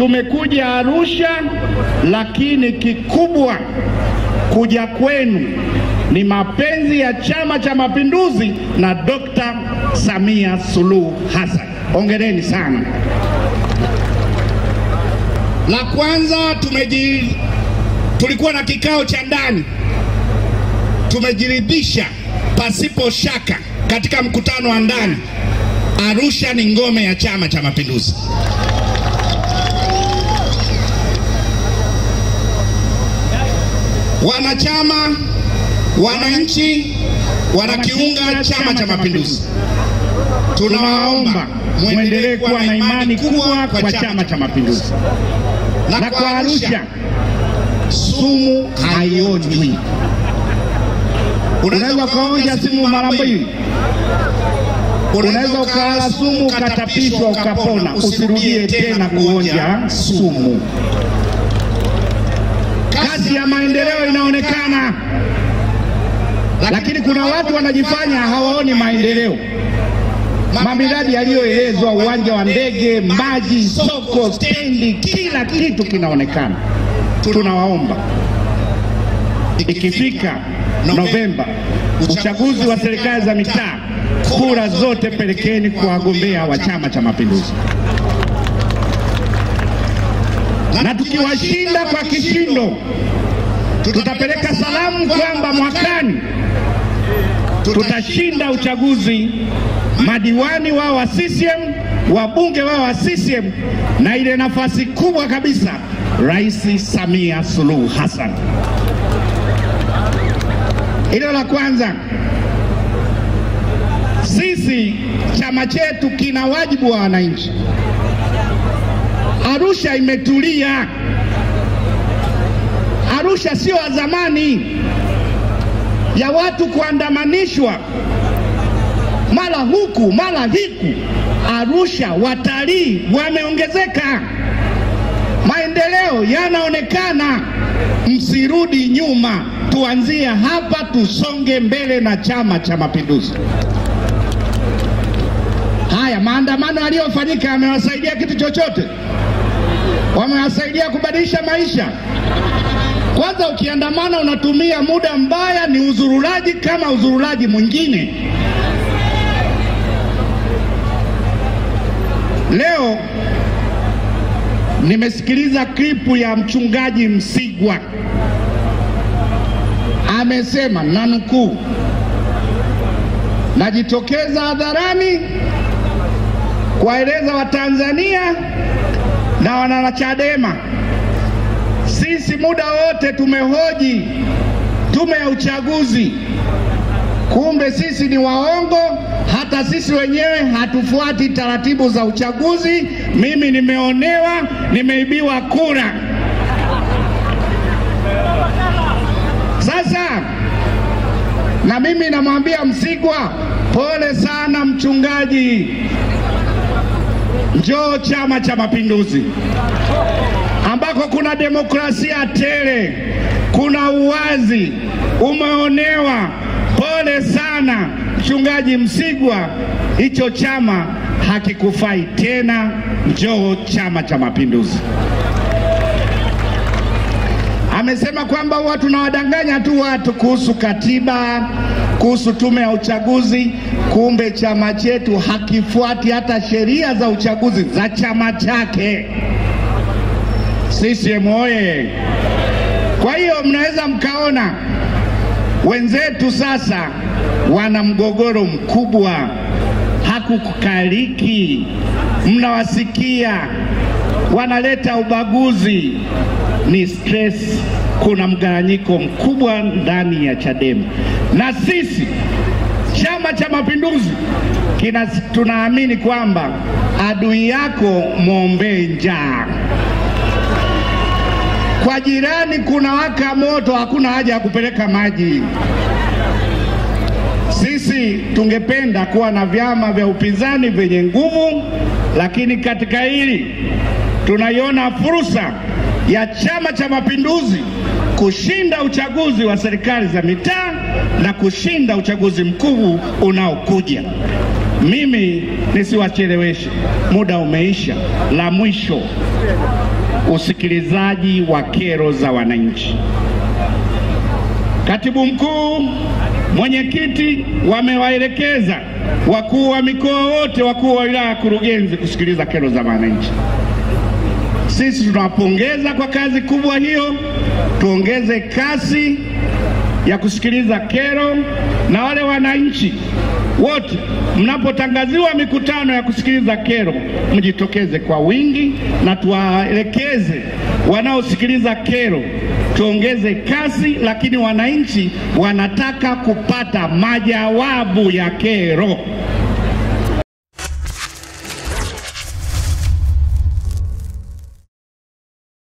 tumekuja Arusha, lakini kikubwa kuja kwenu ni mapenzi ya Chama cha Mapinduzi na Dr. Samia Suluhu Hassan. Hongereni sana. La kwanza tumeji, tulikuwa na kikao cha ndani, tumejiridhisha pasipo shaka katika mkutano wa ndani, Arusha ni ngome ya Chama cha Mapinduzi. Wanachama, wananchi wanakiunga Chama cha Mapinduzi. Tunawaomba mwendelee kuwa na imani kubwa kwa Chama cha Mapinduzi, na kwa Arusha sumu haionjwi. Unaweza ukaonja sumu mara mbili, unaweza ukala sumu ukatapishwa ukapona, usirudie tena kuonja sumu. Kazi ya maendeleo inaonekana, lakini kuna watu wanajifanya hawaoni maendeleo. Mamiradi yaliyoelezwa, uwanja wa ndege, maji, soko, stendi, kila kitu kinaonekana. Tunawaomba ikifika Novemba, uchaguzi wa serikali za mitaa, kura zote pelekeni kwa wagombea wa Chama cha Mapinduzi, na tukiwashinda kwa kishindo, tutapeleka salamu kwamba mwakani tutashinda uchaguzi, madiwani wao wa CCM, wabunge wao wa CCM, na ile nafasi kubwa kabisa, Rais Samia Suluhu Hassan. Hilo la kwanza. Sisi chama chetu kina wajibu wa wananchi. Arusha imetulia. Arusha sio wa zamani ya watu kuandamanishwa mara huku mara hiku. Arusha watalii wameongezeka, maendeleo yanaonekana. Msirudi nyuma, tuanzie hapa, tusonge mbele na Chama cha Mapinduzi. Haya maandamano yaliyofanyika yamewasaidia kitu chochote? Wamewasaidia kubadilisha maisha? Kwanza ukiandamana unatumia muda mbaya, ni uzurulaji kama uzurulaji mwingine. Leo nimesikiliza klipu ya mchungaji Msigwa, amesema na nukuu, najitokeza hadharani kuwaeleza Watanzania na wanachadema sisi muda wote tumehoji tume ya uchaguzi, kumbe sisi ni waongo. Hata sisi wenyewe hatufuati taratibu za uchaguzi. Mimi nimeonewa, nimeibiwa kura. Sasa na mimi namwambia Msigwa, pole sana mchungaji, njoo Chama cha Mapinduzi ambako kuna demokrasia tele, kuna uwazi. Umeonewa, pole sana mchungaji Msigwa, hicho chama hakikufai tena, njoo Chama cha Mapinduzi. Amesema kwamba huwa tunawadanganya tu watu kuhusu katiba, kuhusu tume ya uchaguzi, kumbe chama chetu hakifuati hata sheria za uchaguzi za chama chake. CCM oye! Kwa hiyo mnaweza mkaona wenzetu sasa wana mgogoro mkubwa, hakukukaliki. Mnawasikia wanaleta ubaguzi, ni stress. Kuna mgawanyiko mkubwa ndani ya Chadema, na sisi Chama cha Mapinduzi kina tunaamini kwamba adui yako mwombee njaa kwa jirani kuna waka moto, hakuna haja ya kupeleka maji. Sisi tungependa kuwa na vyama vya upinzani vyenye nguvu, lakini katika hili tunaiona fursa ya Chama cha Mapinduzi kushinda uchaguzi wa serikali za mitaa na kushinda uchaguzi mkuu unaokuja. Mimi nisiwacheleweshe, muda umeisha. La mwisho, usikilizaji wa kero za wananchi. Katibu mkuu, mwenyekiti wamewaelekeza wakuu wa mikoa wote, wakuu wa wilaya, kurugenzi kusikiliza kero za wananchi. Sisi tunawapongeza kwa kazi kubwa hiyo, tuongeze kasi ya kusikiliza kero, na wale wananchi wote mnapotangaziwa mikutano ya kusikiliza kero, mjitokeze kwa wingi na tuwaelekeze wanaosikiliza kero tuongeze kasi, lakini wananchi wanataka kupata majawabu ya kero.